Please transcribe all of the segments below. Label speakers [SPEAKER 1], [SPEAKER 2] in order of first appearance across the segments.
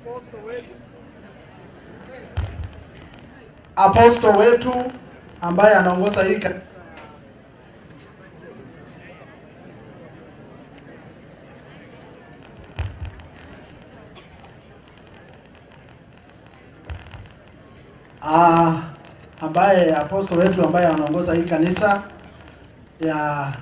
[SPEAKER 1] apostle wetu ambaye anaongoza hii kanisa Ah, ambaye apostle wetu ambaye anaongoza hii kanisa ya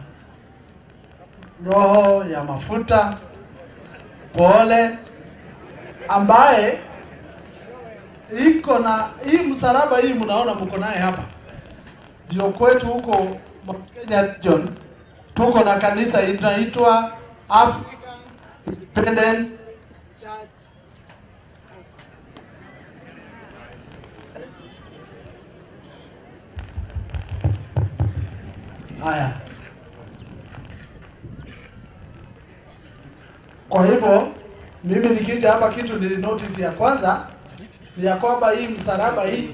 [SPEAKER 1] roho ya mafuta pole, ambaye iko na hii msalaba hii mnaona mko naye hapa, ndio kwetu huko Mount Kenya region tuko na kanisa inaitwa Africa Independent Church Haya, kwa hivyo mimi nikija hapa, kitu nili notice ya kwanza ni ya kwamba hii msalaba hii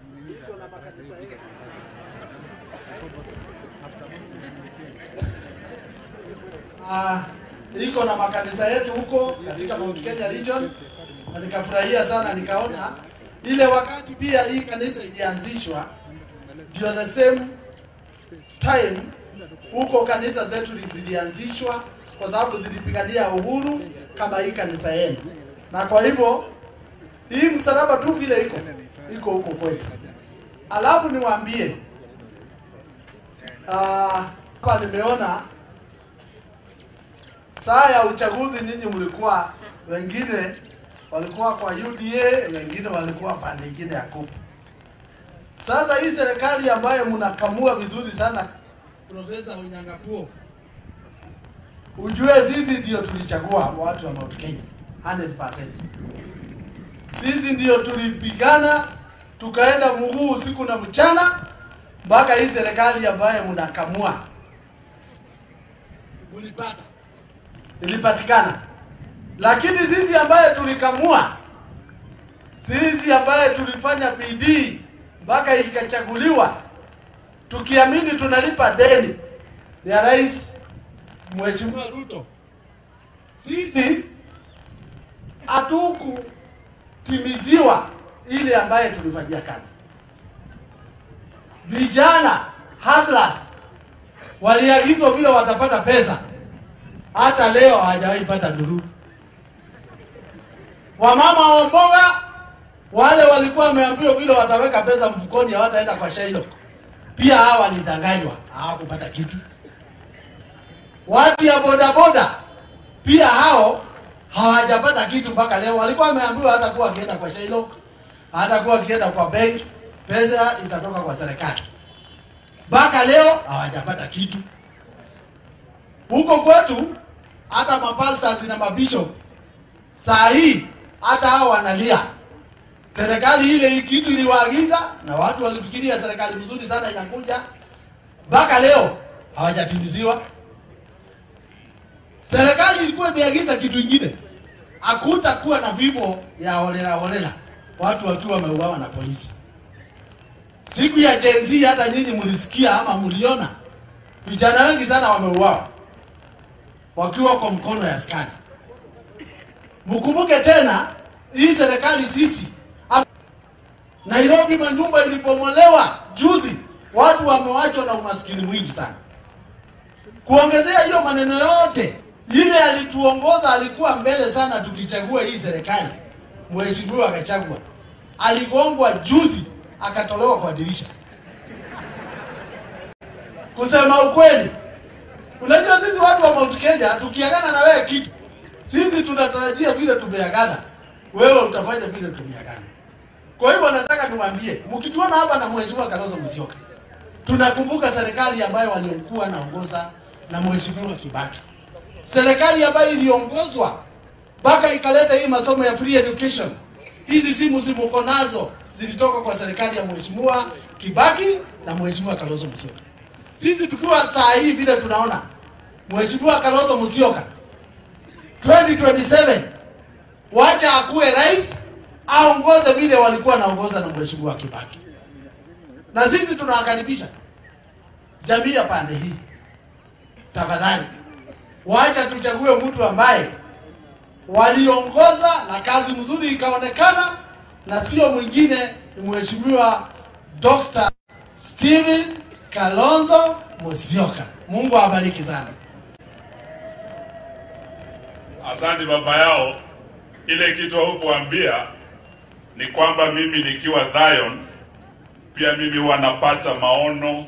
[SPEAKER 1] Ah, iko na makanisa yetu huko katika Mount Kenya region, na nikafurahia sana, nikaona ile wakati pia hii kanisa ilianzishwa ndio the same time huko kanisa zetu zilianzishwa kwa sababu zilipigania uhuru kama hii kanisa yenu, na kwa hivyo hii msalaba tu vile iko iko huko kwetu. Alafu niwaambie ah, hapa nimeona saa ya uchaguzi, nyinyi mlikuwa wengine walikuwa kwa UDA, wengine walikuwa pande nyingine ya kupu. Sasa hii serikali ambayo mnakamua vizuri sana, Profesa Onyangapuo, ujue sisi ndio tulichagua watu wa Mount Kenya 100%. Sisi ndio tulipigana tukaenda mguu usiku na mchana mpaka hii serikali ambayo mnakamua mulipata ilipatikana, lakini sisi ambaye tulikamua, sisi ambaye tulifanya bidii mpaka ikachaguliwa, tukiamini tunalipa deni ya rais Mheshimiwa Ruto, sisi hatukutimiziwa ile ambaye tulifanyia kazi. Vijana hustlers waliagizwa vile watapata pesa, hata leo hawajawahi pata ndururu. Wamama wa mboga wale walikuwa wameambiwa vile wataweka pesa mfukoni, hawataenda kwa Shailo, pia hawa walidanganywa, hawakupata kitu. Watu ya bodaboda pia hao hawajapata kitu mpaka leo. Walikuwa wameambiwa hata kuwa wakienda kwa Shailo, hata kuwa wakienda kwa benki, pesa itatoka kwa serikali. Mpaka leo hawajapata kitu. Huko kwetu hata mapastors na mabishop saa hii hata hao wanalia. Serikali ile kitu iliwaagiza na watu walifikiria serikali mzuri sana inakuja, mpaka leo hawajatimiziwa. Serikali ilikuwa imeagiza kitu ingine, hakutakuwa na vifo ya holela holela, watu wakiwa wameuawa na polisi. Siku ya Gen Z hata nyinyi mlisikia ama mliona, vijana wengi sana wameuawa wakiwa kwa mkono ya askari. Mkumbuke tena hii serikali sisi Nairobi manyumba ilipomolewa juzi, watu wamewachwa na umaskini mwingi sana. Kuongezea hiyo maneno yote, ile alituongoza alikuwa mbele sana tukichagua hii serikali, mheshimiwa akachagua, aligongwa juzi akatolewa kwa dirisha. Kusema ukweli, unajua sisi watu wa Mount Kenya tukiagana na wewe kitu, sisi tunatarajia vile tumeagana, wewe utafanya vile tumeagana. Kwa hivyo nataka niwaambie, mkituona hapa na mheshimiwa Kalonzo Musyoka, tunakumbuka serikali ambayo waliokuwa naongoza na mheshimiwa Kibaki, serikali ambayo iliongozwa mpaka ikaleta hii masomo ya free education. Hizi simu zimuko nazo zilitoka kwa serikali ya mheshimiwa Kibaki na mheshimiwa Kalonzo Musyoka. Sisi tukiwa saa hii vile tunaona mheshimiwa Kalonzo Musyoka 2027 wacha akuwe rais aongoze vile walikuwa naongoza na mheshimiwa Kibaki, na sisi tunawakaribisha jamii ya pande hii, tafadhali wacha tuchague mtu ambaye waliongoza na kazi mzuri ikaonekana, na sio mwingine ni Mheshimiwa Dr. Steven Kalonzo Musyoka. Mungu awabariki sana.
[SPEAKER 2] Asante baba yao. Ile kitu hukuambia ni kwamba mimi nikiwa Zion pia mimi wanapata maono